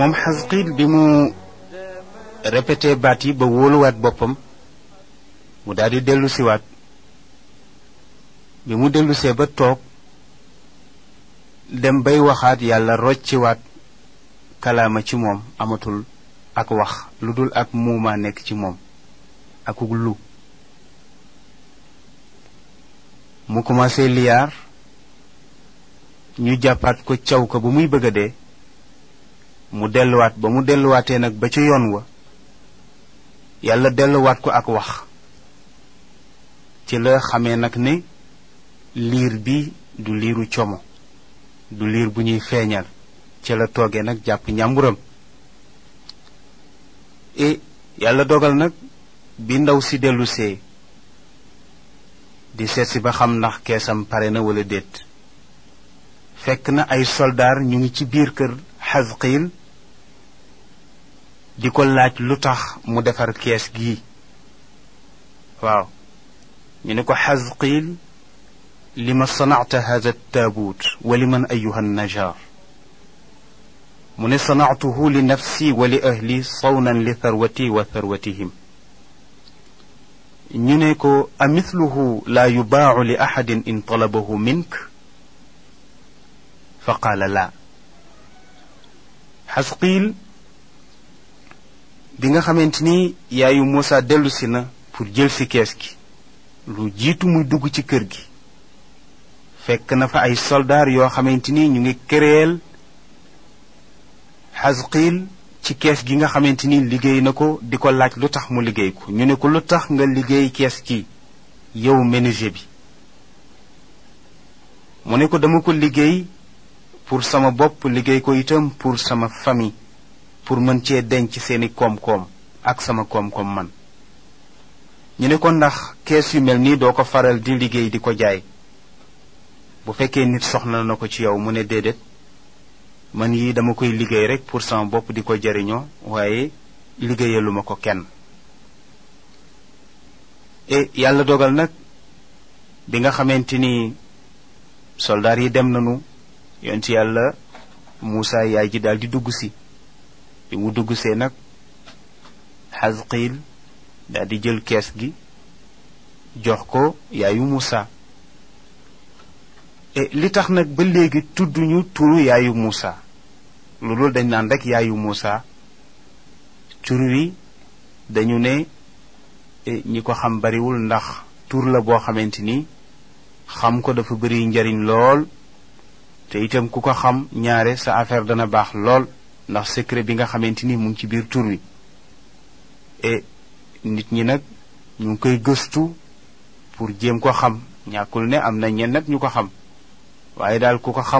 moom xasqiil bi mu répété baat yi ba wóoluwaat boppam mu daal di dellu siwaat bi mu dellusee ba toog dem bay waxaat yàlla rocciwaat kalaama ci moom amatul ak wax lu dul ak muumaa nekk ci moom akuk lu mu commencé liyaar ñu jàppaat ko caw ko ba muy bëgg a dee mu delluwaat ba mu delluwaatee nag ba ca yoon wa yàlla delluwaat ko ak wax ci la xamee nag ne liir bi du liiru como du liir bu ñuy feeñal ci la toogee nag jàpp ñàmburam e yàlla dogal nag bi ndaw si dellusee di seet si ba xam ndax keesam pare na wala déet fekk na ay soldaar ñu ngi ci biir kër xasqiil di ko laaj lu tax mu defar kees gii waaw ñu ne ko xasqiil li ma sanacta hada taabuut wa li man ayuha najaar mu ne sanactuhu li nafsi wa li ahli sawnan li tharwati wa tharwatihim ñu ne ko amithluhu laa yubaacu li axadin in talabahu mink fa qaala laa xasqiil bi nga xamante ni yaayu Muusa dellu si na pour jël si kees gi lu jiitu muy dugg ci kër gi fekk na fa ay soldaar yoo xamante ni ñu ngi këreel xasqiil ci kees gi nga xamante ni liggéey na ko di ko laaj lu tax mu liggéey ko ñu ne ko lu tax nga liggéey kees gi yow menuisier bi mu ne ko dama ko liggéey pour sama bopp liggéey ko itam pour sama famille pour mën cee denc seeni koom-koom ak sama koom-koom man ñu ne ko ndax kees yu mel nii doo ko faral di liggéey di ko jaay bu fekkee nit soxla na ko ci yow mu ne déedéet man yi dama koy liggéey rek pour sama bopp di ko jariñoo waaye liggéeyaluma ko kenn e yàlla dogal nag bi nga xamante ni soldaar yi dem nañu yonent yàlla Muusa yaay ji daal di dugg si bi mu dugg see nag xasqiil daal di jël kees gi jox ko yaayu Muusa e li tax nag ba léegi tudduñu turu yaayu Muusa loolu dañ naan rek yaayu Muusa tur wi dañu ne ñi ko xam bariwul ndax tur la boo xamante ni xam ko dafa bari njariñ lool te itam ku ko xam ñaare sa affaire dana baax lool ndax secret bi nga xamante ni mu ngi ci biir tur wi e nit ñi nag ñu ngi koy gëstu pour jéem ko xam ñàkkul ne am na ñenn nag ñu ko xam waaye daal ku ko xam